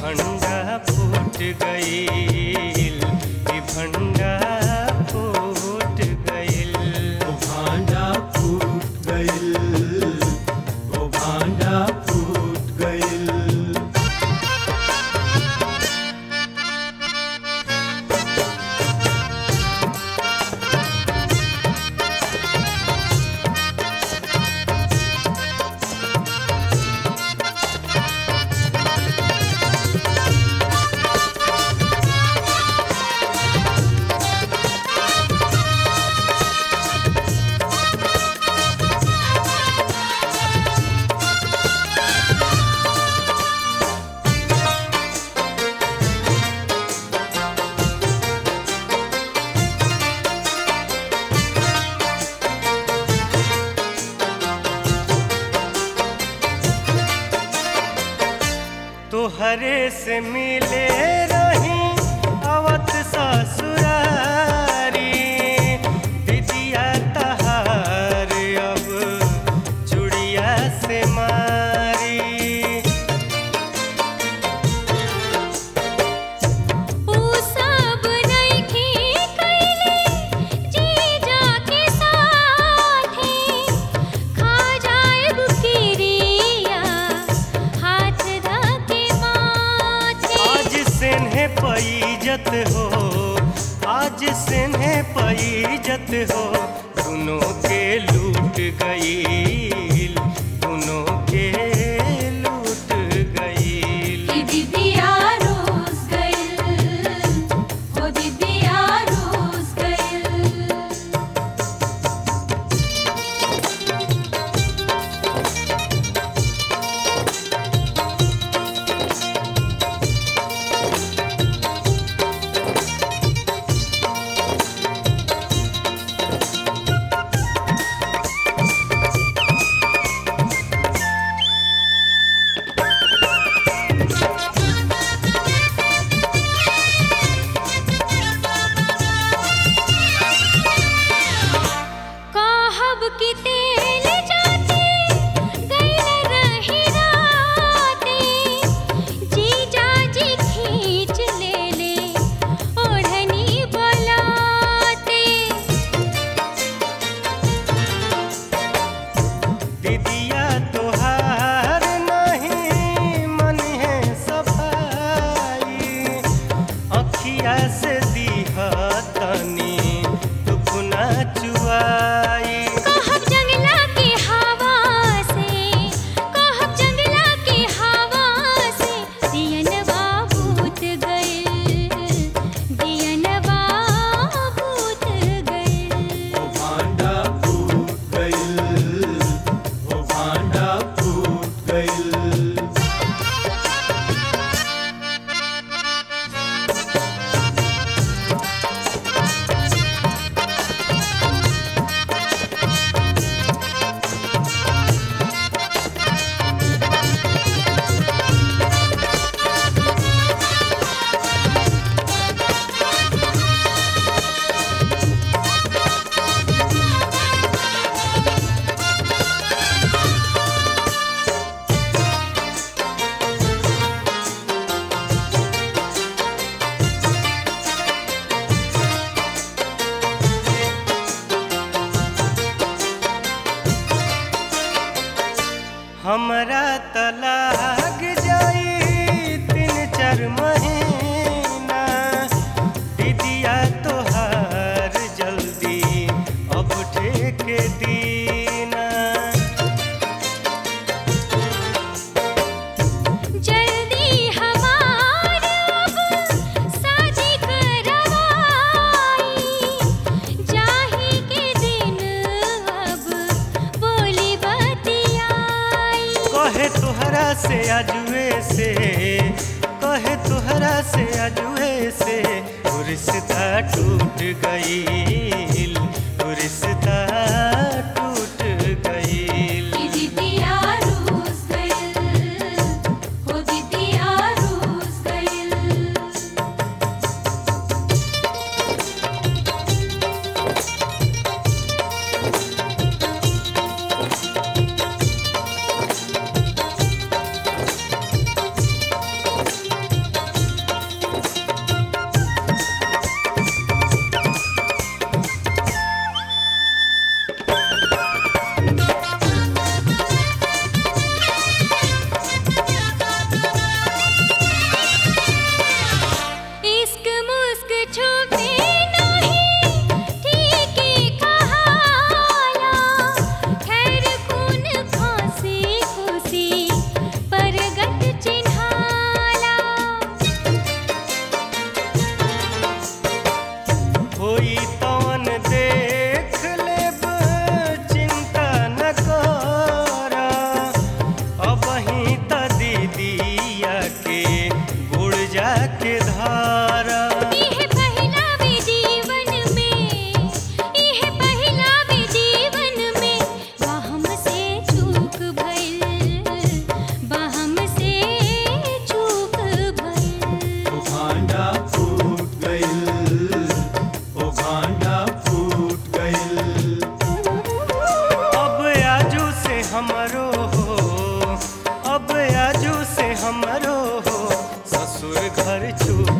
भंडा फूट गईल ई भंडा फूट गईल ओ भांडा फूट गइल ओ भांडा फूट गइल तोहरे से मिले रही अवत ससुरारी दीदिया तहार अब चुड़िया से मारी ऊ सब नइखे कइले जीजा के साथे खा जाएब किरिया हाथ धके माथे आज सेन्हे पैजत हो आज सेन्हे पैजत हो दोनों के लूट गईल दोनों के लूट गईल कि दिदिया रोज गइल हो दिदिया रोज गइल कहब कि तेल जाते गइल रही राते जीजा जी खींच लेले ओढ़नी बलाते दीदिया तोहार नहीं मन है सफाई अखिया से दीहा तनी दुखना चुआई कहब जंगला के हवा से कहब जंगला के हवा से दियनवा भूत गइल दियनवा भूत गइल ओ भांडा फूट गइल ओ भांडा फूट गइल हमरा तलाक जाई तीन चार महीना दीदिया तोहार जल्दी अब ठेके दीना जल्दी हमार अब साजी करवाई जाही के दिन अब बोली बतियाई कहे तोहरा से अजुए से कहे तोहरा से अजुए से वो रिश्ता टूट गईल वो रिश्ता टूट गईल कि दिदिया रोज गइल हो दिदिया रोज गइल के धारा इह पहिलावे जीवन में इह पहिलावे जीवन में बाहम से चूक भइल बाहम से चूक भइल ओ भांडा फूट गइल ओ भांडा फूट गइल अब आजू से हमरो हो अब आजू से हमरो हो ससुर घर चूक